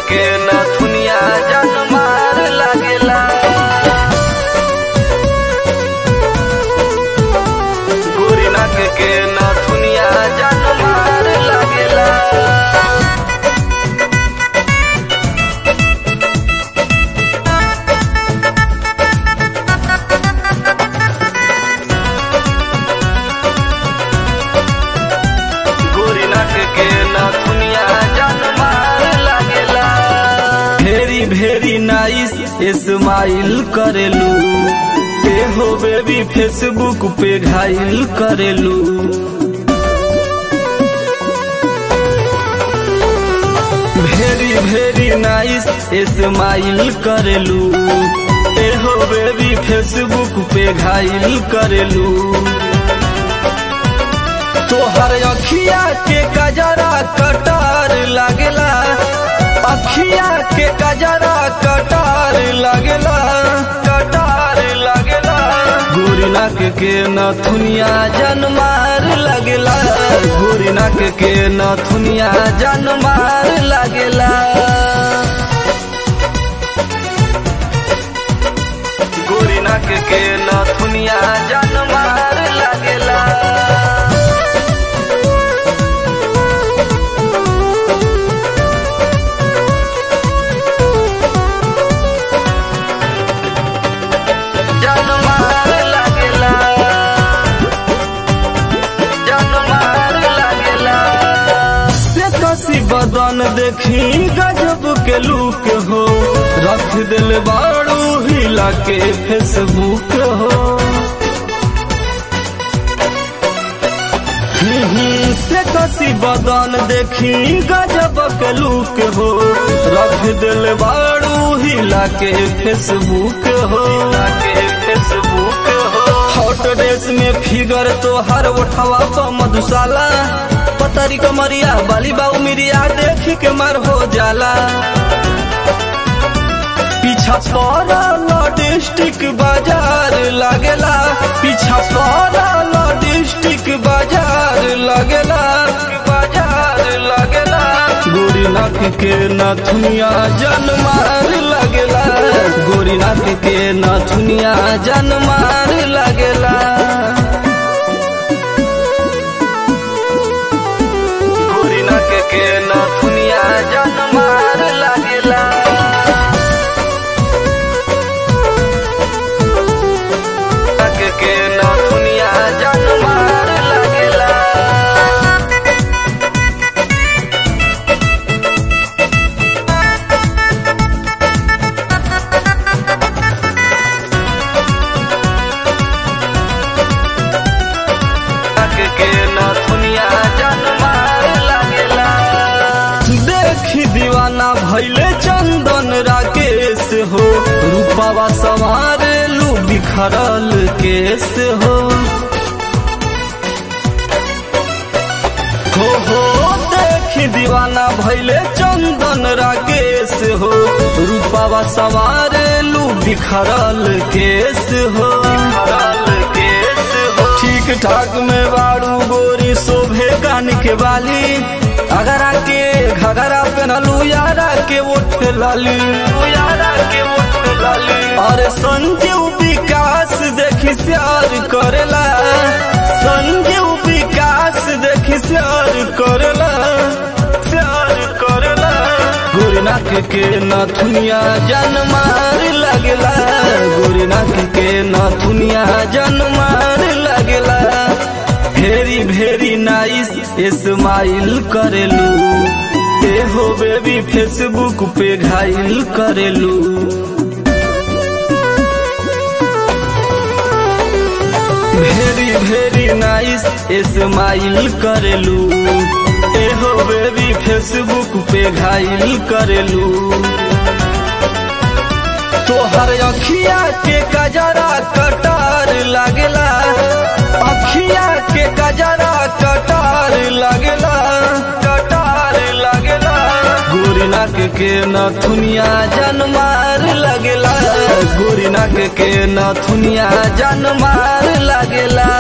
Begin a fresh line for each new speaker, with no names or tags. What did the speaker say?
के नथुनिया जन मार लागेला गोरी नाक के नथुनिया जन मार लागेला गोरी नाक के नथुनिया जन मार लागेला भेरी भेरी नाइस स्माइल करेलू ए हो बेबी फेसबुक पे घायल करेलू भेरी भेरी नाइस स्माइल करेलू ए हो बेबी फेसबुक पे घायल करेलू तोहर अखिया के कजरा कटार लागेला अखिया के कजरा कटार लागेला कटार लागेला गोरी नाक के नथुनिया जनमार लागेला गोरी नाक के नथुनिया जनमार लागेला गोरी नाक के नथुनिया जनमार लागेला जन मार लागेला जन मार लागेला से कसी बदन देखी गजब के लूक हो रख दिल बाड़ू हिला के फेसबुक हो हम्म, से कसी बदन देखी गजब के लूक हो रख दिल बाड़ू हिला के फेसबुक हो के फेसबुक हो हॉट ड्रेस में फिगर तो हर उठावा पर मधुशाला पतरी कमरिया बाली बाऊ मिरिया देख के मर हो जाला पीछा पड़ल डिस्ट्रिक्ट बाजार लागेला पीछा पड़ल डिस्ट्रिक्ट बाजार लागेला बाजार लागेला गोरी नाक के नथुनिया जन मार लागेला गोरी नाक के नथुनिया जन मार लागेला गोरी नाक के नथुनिया जन मार लागेला नाक के नथुनिया जन मार लागेला नाक के नथुनिया जन मार लागेला देखी दीवाना भैले चंदन राकेश हो रूपावा सवार लू बिखरल केस हो हो हो देखी दीवाना भैले चंदन राकेश हो रूपावा सवार लू बिखरल केस हो बिखरल केस हो ठीक ठाक में बाड़ू गोरी शोभे कान के बाली अगरा के घगरा पहनलू यारा के ओठ लाली यारा के ओठ लाली और संजीव विकास देखी प्यार करेला संजीव विकास देखी प्यार करेला प्यार करेला गोरी नाक के नथुनिया जन मार लगेला गोरी नाक के नथुनिया जन मार लगेला भेरी भेरी नाइस स्माइल करेलू ए हो बेबी फेसबुक पे घायल करेलू भेरी भेरी नाइस स्माइल करेलू ए हो बेबी फेसबुक पे घायल करेलू तोहर अखिया के कजरा कटार लागेला अखिया के कजरा कटार लागेला कटार लागेला गोरी नाक के नथुनिया जनमार लगेला गोरी नाक के नथुनिया जनमार लगेला